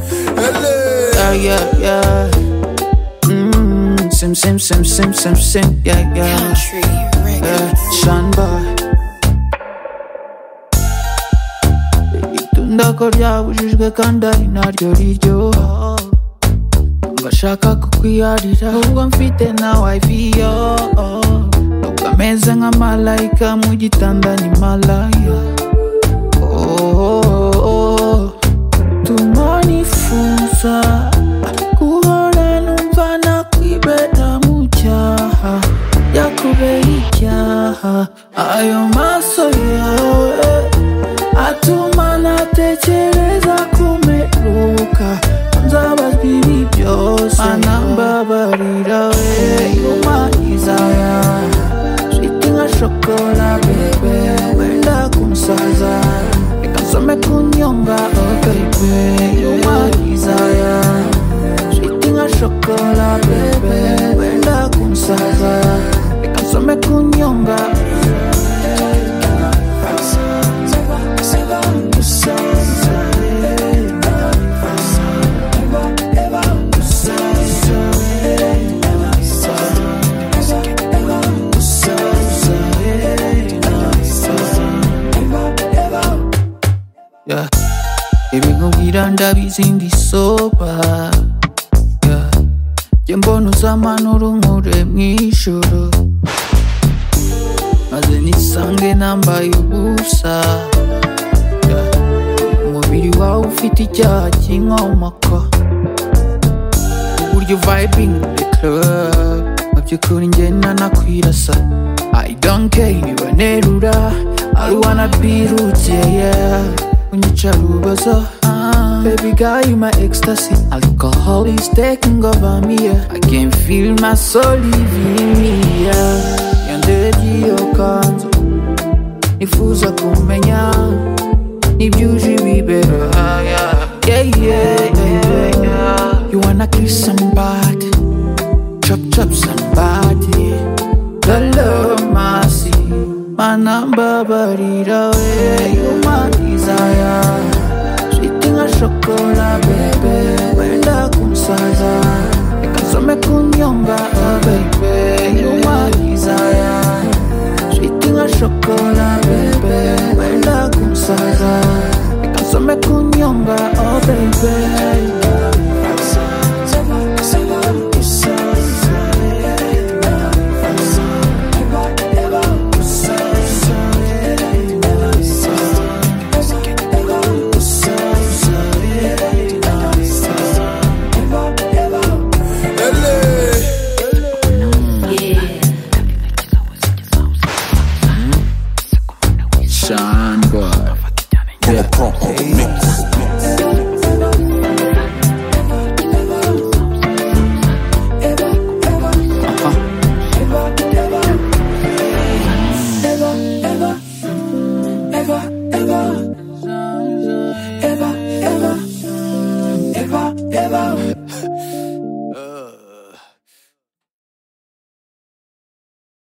Yeah, yeah, yeah. Mm, sim, sim, sim, sim, sim, sim, yeah, yeah. Country Yeah, records. Sean Boy. Igiti ndakarya bujijwe kandi ari naryo riryoha ngashaka kukwiharira ubwo mfite nawe iviyo nubwo ameze nka malayika mu gitanda ni malaya Oh, tumanifunza guhora numva nakwibera mu cyaha yakubera icyaha ayo maso yawe atuma natekereza kumeruka nzabazwa ibi byose mana mbabarira we yumahizaya shiti nka shokora bebe wenda kunsaza reka nsome kunyonga oh bebe yumahizaya shiti nka shokora bebe wenda kunsaza reka nsome kunyonga Yeah. ibikubwira ndabizi ndi soba Yeah. jye mbona uzamanura unkure mu ijoro maze nisange nambaye ubusa Yeah. umubiri wawe ufite icyaha cy'inkomoko uburyo vibing in the club mu by'ukuri njye nanakwirasa I don't care niba nerura I wanna be rukeye yeah. unyica rubozo Ah, Baby girl, you my ecstasy Alcohol is taking over me yeah. I can feel my soul leaving me yeah. Yandege iyo kanzu Nifuza kumenya ntibyuje ibibero yeah, yeah, yeah, yeah. you wanna kiss somebody chop chop somebody lolo masi mana mbabarira we you my desire sweet nka shokora bebe wenda kunsaza reka nsome kunyonga oh baby